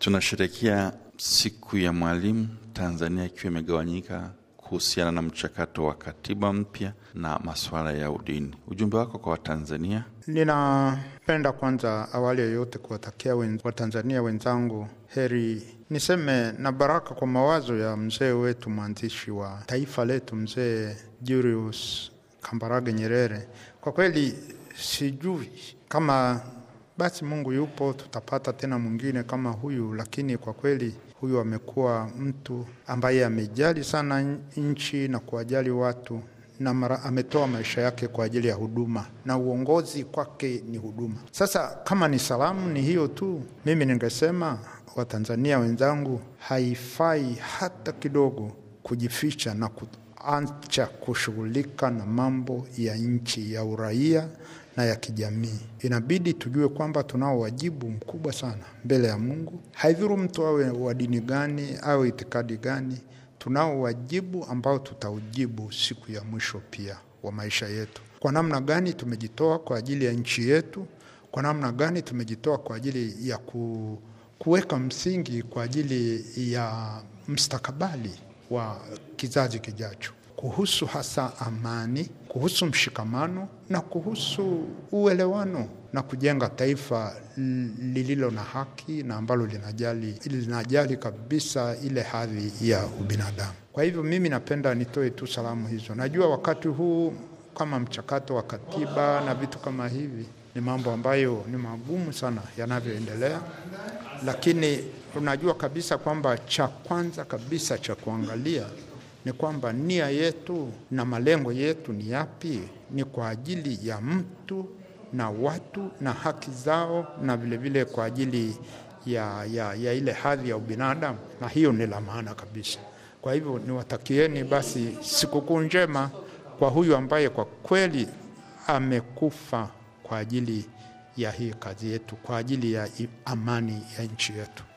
Tunasherehekea siku ya mwalimu Tanzania ikiwa imegawanyika kuhusiana na mchakato wa katiba mpya na masuala ya udini. Ujumbe wako kwa Watanzania? Ninapenda kwanza awali ya yote kuwatakia wen, Watanzania wenzangu heri, niseme na baraka kwa mawazo ya mzee wetu mwanzishi wa taifa letu, mzee Julius Kambarage Nyerere. Kwa kweli sijui kama basi Mungu yupo, tutapata tena mwingine kama huyu, lakini kwa kweli huyu amekuwa mtu ambaye amejali sana nchi na kuwajali watu na mara, ametoa maisha yake kwa ajili ya huduma na uongozi kwake ni huduma. Sasa kama ni salamu ni hiyo tu, mimi ningesema Watanzania wenzangu, haifai hata kidogo kujificha na kuacha kushughulika na mambo ya nchi ya uraia na ya kijamii. Inabidi tujue kwamba tunao wajibu mkubwa sana mbele ya Mungu. Haidhuru mtu awe wa dini gani au itikadi gani, tunao wajibu ambao tutaujibu siku ya mwisho pia wa maisha yetu. Kwa namna gani tumejitoa kwa ajili ya nchi yetu? Kwa namna gani tumejitoa kwa ajili ya ku, kuweka msingi kwa ajili ya mstakabali wa kizazi kijacho kuhusu hasa amani, kuhusu mshikamano na kuhusu uelewano na kujenga taifa lililo na haki na ambalo linajali, linajali kabisa ile hadhi ya ubinadamu. Kwa hivyo mimi napenda nitoe tu salamu hizo. Najua wakati huu kama mchakato wa katiba na vitu kama hivi ni mambo ambayo ni magumu sana yanavyoendelea, lakini unajua kabisa kwamba cha kwanza kabisa cha kuangalia ni kwamba nia yetu na malengo yetu ni yapi? Ni kwa ajili ya mtu na watu na haki zao, na vilevile vile kwa ajili ya, ya, ya ile hadhi ya ubinadamu, na hiyo ni la maana kabisa. Kwa hivyo niwatakieni basi sikukuu njema kwa huyu ambaye kwa kweli amekufa kwa ajili ya hii kazi yetu, kwa ajili ya amani ya nchi yetu.